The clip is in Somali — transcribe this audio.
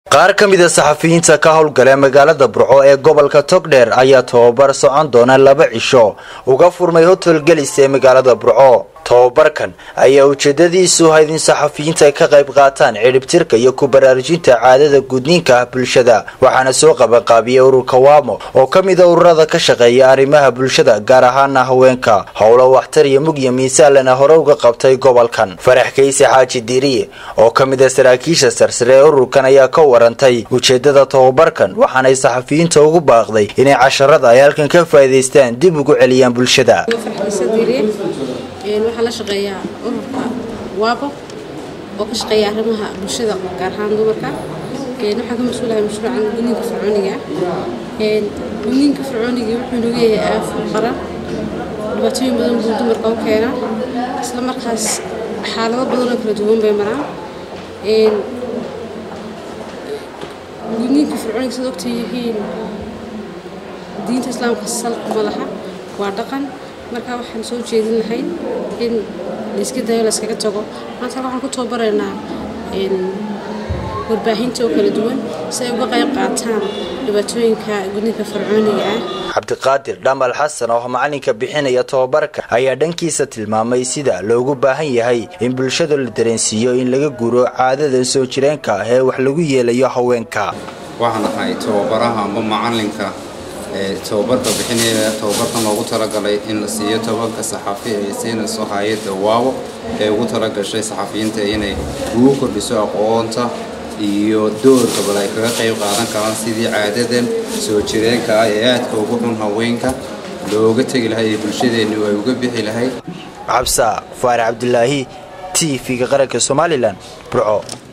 qaar ka mida saxafiyiinta ka howlgala magaalada burco ee gobolka togdheer ayaa tababar socon doona laba cisho uga furmay hotel gelis ee magaalada burco tababarkan ayaa ujeedadiisu ahayd in saxafiyiinta ay ka qayb qaataan cidhibtirka iyo ku baraarujinta caadada gudniinka ah bulshada waxaana soo qabanqaabiyey ururka waamo oo ka mida ururada ka shaqeeya arrimaha bulshada gaar ahaana haweenka howlo waxtar iyo mugya miisaalana hore uga qabtay gobolkan farax kayse xaaji diiriye oo ka mida saraakiisha sarsare ee ururkan ayaa ka warantay ujeedada tababarkan waxaanay saxafiyiinta ugu baaqday inay casharada ay halkan ka faa'iidaystaan dib ugu celiyaan bulshada waxaa la shaqeeyaa ururka waabo oo ka shaqeeya arrimaha bulshada gaar ahaan dumarka waxaan ka mas-uulahay mashruucan gudniinka fircooniga gudniinka fircooniga wuxuu nagu yahay aaf qaran dhibaatooyin badan buu dumarka u keenaa isla markaas xaalado badanoo kala duwan bay maraan gudniinka fircooniga sad ogta yihiin diinta islaamka salka madaxa waa dhaqan markaa waxaan soo jeedin lahayn in layska dayo layskaga tago maanta waxaan ku tababaraynaa warbaahinta oo kala duwan si ay uga qayb qaataan dhibaatooyinka gudniinka fircooniga ah cabdiqaadir dhamal xasan oo macalinka bixinaya tababarka ayaa dhankiisa tilmaamay sida loogu baahan yahay in bulshada la dareensiiyo in laga guuro caadada soo jireenka ah ee wax lagu yeelayo haweenka waxaan ahay tababaraha amba macalinka tababarka bixinaya tababarkan loogu talagalay in la siiyo tobanka saxafi ay siinayso hay-adda waawo ee ugu talagashay saxafiyiinta inay ugu kordhiso aqoonta iyo doorka bal ay kaga qayb qaadan karaan sidii caadadan soo jireenka ah ee aadka ugu xun haweenka looga tegi lahay ee bulshadeennu ay uga bixi lahayd cabsa faarax cabdilaahi t v-ga qaranka somalilan burco